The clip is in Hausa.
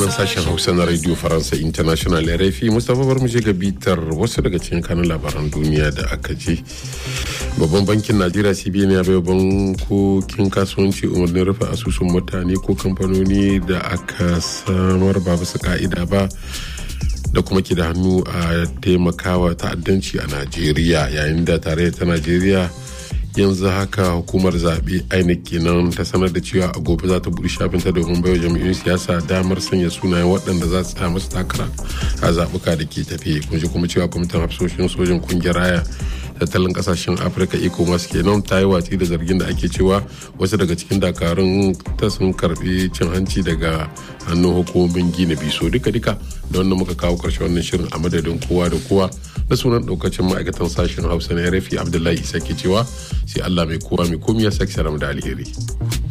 nan sashen hausa na radio faransa international rfi mustapha bar mu je ga bitar wasu daga cikin kanun labaran duniya da aka je babban bankin najeriya cbn ya bai bankokin kasuwanci umarnin rufe asusun mutane ko kamfanoni da aka samar ba bisa ka'ida ba da kuma ke da hannu a taimakawa ta'addanci a najeriya yayin da tare ta najeriya yanzu haka hukumar zaɓe inec kenan ta sanar da cewa a gobe za ta buɗe shafinta domin baiwa jam'iyyun siyasa damar sanya sunayen waɗanda za su masu takara a zaɓuka da ke tafe kun ji kuma cewa kwamitin hafsoshin sojin kungiyar raya tattalin kasashen afirka ecowas kenan ta yi watsi da zargin da ake cewa wasu daga cikin dakarun ta sun karbi cin hanci daga hannun hukumomin gina biso duka duka da wannan muka kawo karshe wannan shirin a madadin kowa da kowa na sunan daukacin ma'aikatan sashen hausa na rafi abdullahi isa ke cewa sai allah mai kowa mai komi ya sake da alheri.